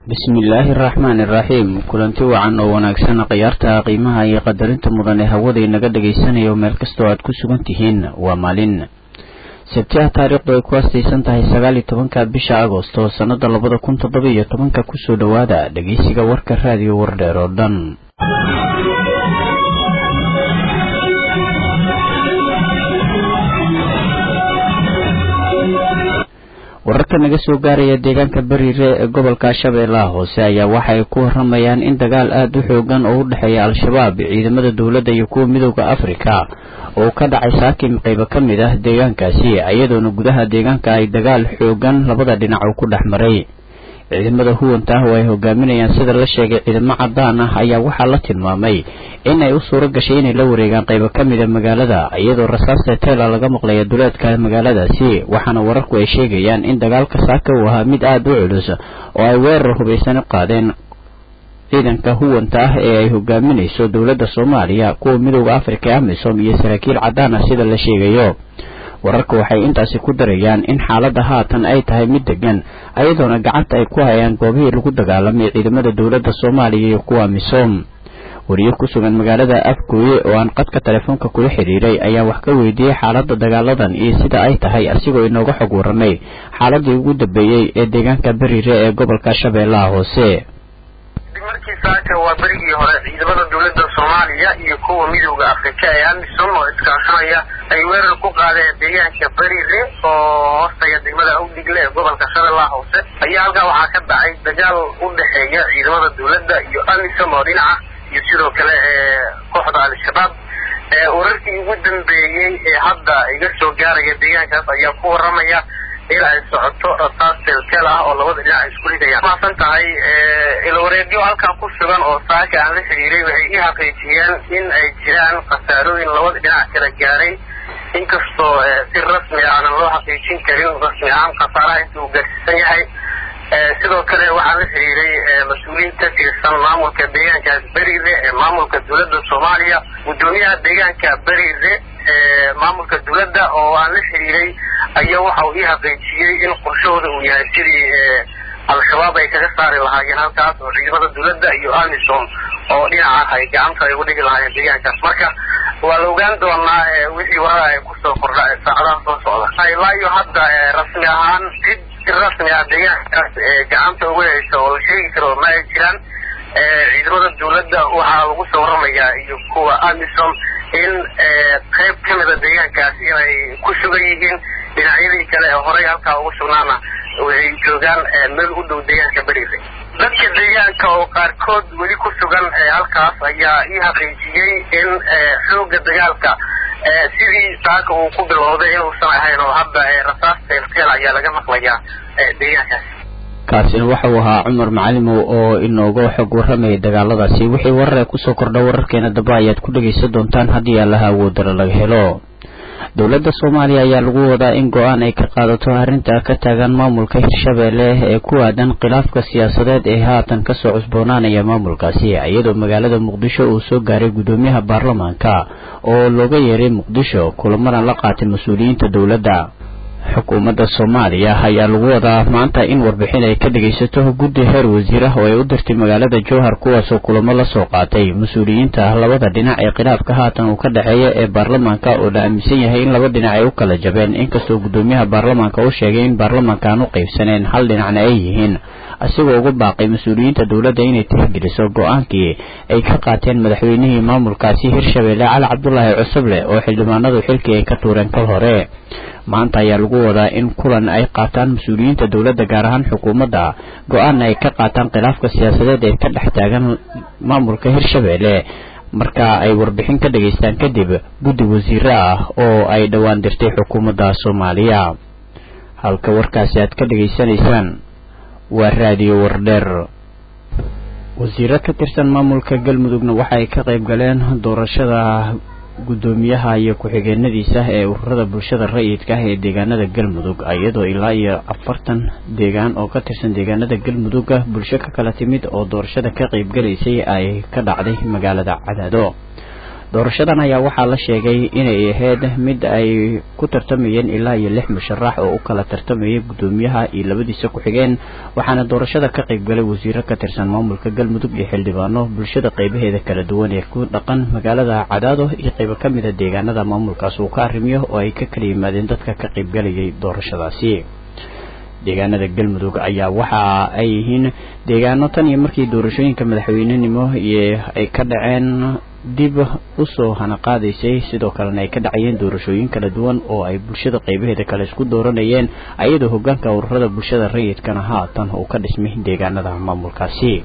bismillaahi araxmaani iraxiim kulanti wacan oo wanaagsan khiyaarta qiimaha iyo qadarinta mudan ee hawada inaga dhagaysanayo meel kastoo aad ku sugan tihiin waa maalin sabtiha taariikhdu ay ku astaysan tahay sagaal iyo tobanka bisha agosto sannada labada kun toddoba iyo tobanka kusoo dhowaada dhegeysiga warka raadiyo wardheer oo dhan wararka naga soo gaaraya deegaanka bariire ee gobolka shabeellaha hoose ayaa waxa ay ku waramayaan in dagaal aada u xoogan oo u dhexeeya al-shabaab ciidamada dowladda iyo kuwa midooda afrika oo ka dhacay saakim qaybo ka mid ah deegaankaasi iyadoona gudaha deegaanka ay dagaal xoogan labada dhinac uu ku dhex maray ciidamada huwanta ah oo ay hogaaminayaan sida la sheegay ciidamo cadaan ah ayaa waxaa la tilmaamay in ay u suuro gashay inay la wareegaan qaybo ka mida magaalada iyadoo rasaasta teela laga maqlaya duleedka magaaladaasi waxaana wararku ay sheegayaan in dagaalka saaka uu ahaa mid aada u culus oo ay weerar hubaysan qaadeen ciidanka huwanta ah ee ay hogaaminayso dowladda soomaaliya kuwa midooda afrika ee amisom iyo saraakiil cadaan ah sida la sheegayo wararka waxay intaasi ku darayaan in xaaladda haatan ay tahay mid degan ayadoona gacanta ay ku hayaan goobihii lagu dagaalamay ciidamada dowladda soomaaliya iyo kuwa misom wariye ku sugan magaalada afgooye oo aan qadka telefoonka kula xidhiiray ayaa wax ka weydiiyey xaaladda dagaaladan iyo sida ay tahay asigoo inooga xog warramay xaaladii ugu dambeeyey ee deegaanka bariire ee gobolka shabeellaha hoose markii saaka waa berigii hore ciidamada dowladda soomaaliya iyo kuwa midooda afrika ee amisom oo iskaashanaya ay weerar ku qaadeen deegaanka beriire oo hoostaya degmada awdigle ee gobolka shabeellaha hoose ayaa halkaa waxaa ka dhacay dagaal u dhexeeya ciidamada dowladda iyo amisom oo dhinaca iyo sidoo kale ee kooxda al-shabaab wararkii ugu dambeeyey ee hadda iga soo gaaraya deegaankaas ayaa ku waramaya in ay socoto rasaas teelteel ah oo labada dhinac ay isku ridayaan maasan tahay ilwareedyo halkan ku sugan oo saaka aan la xidhiiray waxay ii xaqiijiyeen in ay jiraan khasaarooyin labada dhinac kala gaaray inkastoo si rasmi aanan loo xaqiijin karin rasmi ahaan khasaaraha inta uu gaarsiisan yahay sidoo kale waxaan la xidhiiray mas-uuliyiin ka tirsan maamulka deegaankaas beriire ee maamulka dowladda soomaaliya guddoomiyaha deegaanka beriire ee maamulka dowladda oo aan la xidhiiray ayaa waxa uu ii xaqiijiyey in qorshahooda uu yahay sidii al-shabaab ay kaga saari lahaayeen halkaas oo ciidamada dowladda iyo amisom oo dhinaca ay gacanta ay uga dhigi lahaayeen deegaankaas marka waa la ogaan doonaa wixii warada ay kusoo kordha saacadaha soo socda ilaa iyo hadda rasmi ahaan cid si rasmi ah deegaankaas gacanta uga heysa oo la sheegi karo ma ay jiraan ciidamada dowladda waxaa lagu soo waramayaa iyo kuwa amisom in qayb ka mida deegaankaas inay ku sugan yihiin dhinacyadii kale ee horey halkaa ugu sugnaana waxay joogaan meel u dhow deegaanka beriire dadka deegaanka oo qaarkood weli ku sugan halkaas ayaa ii xaqiijiyey in xooga dagaalka sidii saaka uu ku bilowday inuusan ahayn oo hadda rasaas teelteel ayaa laga maqlayaa deegaankaas kaasina waxa uu ahaa cumar macalimow oo inooga xog warramayay dagaaladaasi wixii warare kusoo kordha wararkeena dambe ayaad ku dhegaysan doontaan haddii allaha awoodara laga helo dowladda soomaaliya ayaa lagu wadaa in go-aan ay ka qaadato arrinta ka taagan maamulka hirshabeelle ee ku aadan khilaafka siyaasadeed ee haatan kasoo cusboonaanaya maamulkaasi iyadoo magaalada muqdisho uu soo gaaray guddoomiyaha baarlamaanka oo looga yeeray muqdisho kulamana la qaatay mas-uuliyiinta dowladda xukuumadda soomaaliya ayaa lagu wadaa maanta in warbixin ay ka dhegaysato guddi heer wasiir ah oo ay u dirtay magaalada jowhar kuwaasoo kulamo la soo qaatay mas-uuliyiinta labada dhinac ee khilaafka haatan uu ka dhexeeya ee baarlamaanka oo la aaminsan yahay in laba dhinac ay u kala jabeen inkastoo guddoomiyaha baarlamaanka uu sheegay in baarlamaanka aan u qaybsaneen hal dhinacna ay yihiin asigoo uga baaqay mas-uuliyiinta dowladda inay tixgeliso go-aankii ay ka qaateen madaxweynihii maamulkaasi hirshabeelle cali cabdulaahi cusuble oo xildhibaanadu xilkii ay ka tuureen kal hore maanta ayaa lagu wadaa in kulan ay qaataan mas-uuliyiinta dowladda gaar ahaan xukuumadda go-aanna ay ka qaataan khilaafka siyaasadeed ee ka dhex taagan maamulka hirshabeelle marka ay warbixin ka dhageystaan kadib guddi wasiiro ah oo ay dhowaan dirtay xukuumadda soomaaliya halka warkaasi aad ka dhegaysanaysaan waa raadiyo wardheer wasiiro ka tirsan maamulka galmudugna waxa ay ka qayb galeen doorashada guddoomiyaha iyo ku-xigeenadiisa ee ururada bulshada rayidka ah ee deegaanada galmudug iyadoo ilaa iyo afartan deegaan oo ka tirsan deegaanada galmuduga bulsho ka kala timid oo doorashada ka qaybgalaysay ay ka dhacday magaalada cadaado doorashadan ayaa waxaa la sheegay inay ahayd mid ay ku tartamayeen ilaa iyo lix musharax oo u kala tartamayay guddoomiyaha iyo labadiisa ku-xigeen waxaana doorashada ka qaybgalay wasiiro ka tirsan maamulka galmudug iyo xildhibaano bulshada qaybaheeda kala duwan ee ku dhaqan magaalada cadaado iyo qaybo ka mida deegaanada maamulkaas uu ka arrimiyo oo ay ka kala yimaadeen dadka ka qaybgalayay doorashadaasi deegaanada galmudug ayaa waxa ay yihiin deegaano tan iyo markii doorashooyinka madaxweynenimo iyo ay ka dhaceen dib usoo hanaqaadaysay sidoo kalena ay ka dhacayeen doorashooyin kala duwan oo ay bulshada qaybaheeda kale isku dooranayeen ayadoo hogaanka ururada bulshada rayidkana haatan uu ka dhismay deegaanada maamulkaasi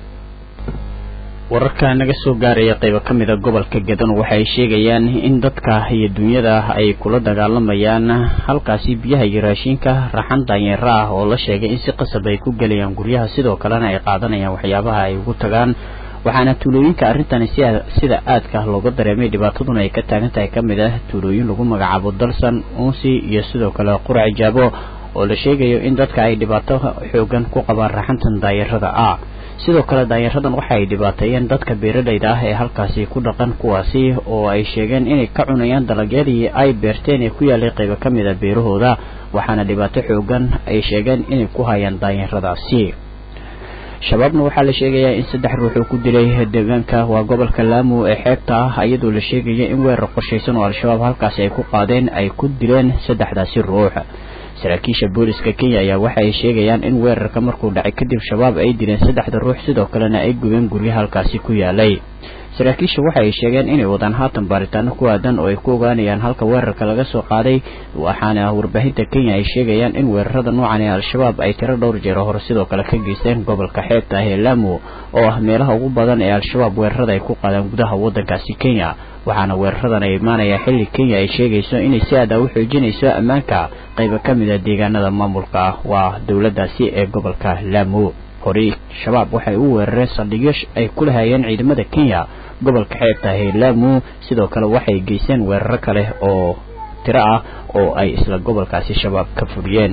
wararka naga soo gaaraya qaybo ka mida gobolka gadan waxay sheegayaan in dadka iyo dunyada ay kula dagaalamayaan halkaasi biyaha iyo raashinka raxan daanyeero ah oo la sheegay in si qasab ay ku gelayaan guryaha sidoo kalena ay qaadanayaan waxyaabaha ay ugu tagaan waxaana tuulooyinka arrintani sida aadka looga dareemay dhibaataduna ay ka taagan tahay ka mid ah tuulooyin lagu magacaabo dalsan unsi iyo sidoo kale qurac jaabo oo la sheegayo in dadka ay dhibaato xoogan ku qabaan raxantan daayarada ah sidoo kale daanyaradan waxa ay dhibaateeyeen dadka beeralayda ah ee halkaasi ku dhaqan kuwaasi oo ay sheegeen inay ka cunayaan dalagyadii ay beerteen ee ku yaalay qaybo ka mid a beerahooda waxaana dhibaato xoogan ay sheegeen inay ku hayaan daanyaradaasi shabaabna waxaa la sheegayaa in saddex ruux uu ku dilay deegaanka waa gobolka laamu ee xeebta ah iyadoo la sheegaya in weerar qorshaysan oo al-shabaab halkaasi ay ku qaadeen ay ku dileen saddexdaasi ruux saraakiisha booliska kenya ayaa waxa ay sheegayaan in weerarka markuu dhacay kadib shabaab ay dileen saddexda ruux sidoo kalena ay gubeen guryo halkaasi ku yaalay saraakiisha waxa ay sheegeen inay wadaan haatan baaritaano ku aadan oo ay ku ogaanayaan halka weerarka laga soo qaaday waxaana warbaahinta kenya ay sheegayaan in weerarada noocan ee al-shabaab ay tiro dhowr jeero hore sidoo kale ka geysteen gobolka xeebta ah ee laamu oo ah meelaha ugu badan ee al-shabaab weerarada ay ku qaadaan gudaha waddankaasi kenya waxaana weeraradan ay imaanayaa xilli kenya ay sheegayso inay si aada u xoojinayso ammaanka qaybo ka mid a deegaanada maamulka waa dowladdaasi ee gobolka laamu horey shabaab waxay u weerareen saldhigyo ay ku lahayeen ciidamada kenya gobolka xeebta ee laamu sidoo kale waxay geysteen weeraro kale oo tiro ah oo ay isla gobolkaasi shabaab ka furiyeen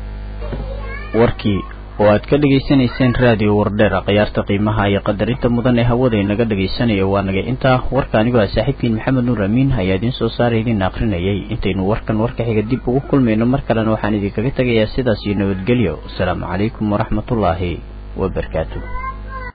warkii oo aad ka dhegaysanayseen raadiyo wardheer khiyaarta qiimaha iyo qadarinta mudan ee hawada inaga dhagaysanayo waa naga intaa warka anigoo ah saaxiibkiin maxamed nuur amiin ayaa idiin soo saaray idiin akrinayay intaynu warkan warka xiga dib ugu kulmayno mar kalena waxaan idinkaga tegayaa sidaas iyo nabadgelyo asalaamu calaykum waraxmatullaahi wabarakaatu